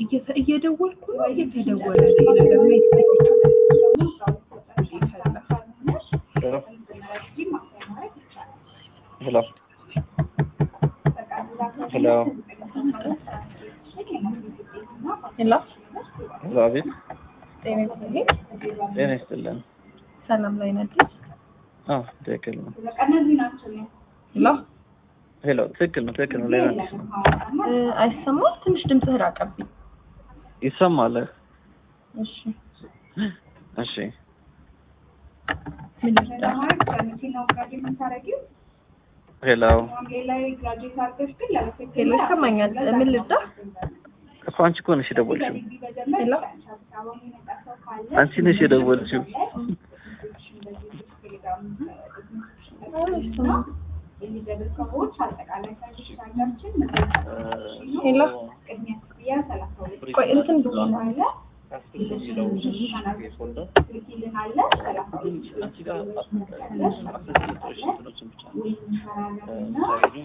እየተ- እየደወልኩ ነው እየተደወለ ነው ነገር ነው ሄሎ ሄሎ ሄሎ ሄሎ አቤት ጤና ይስጥልኝ ጤና ይስጥልን ሰላም ላይ ነህ አዎ ትክክል ነው ሄሎ ሄሎ ትክክል ነው ትክክል ነው ሌላ አዲስ ነው እ፣ አይሰማም ትንሽ ድምፅህ ራቀብኝ ይሰማል እሺ እሺ ምን ልርዳህ ሄሎ ሄሎ ይሰማኛል ምን ልርዳህ እኮ አንቺ እኮ ነሽ የደወልሽው ሄሎ አንቺ ነሽ የደወልሽው አይሰማም ሄሎ ቆይ እንትን ብሎ ነው አንቺ ጋር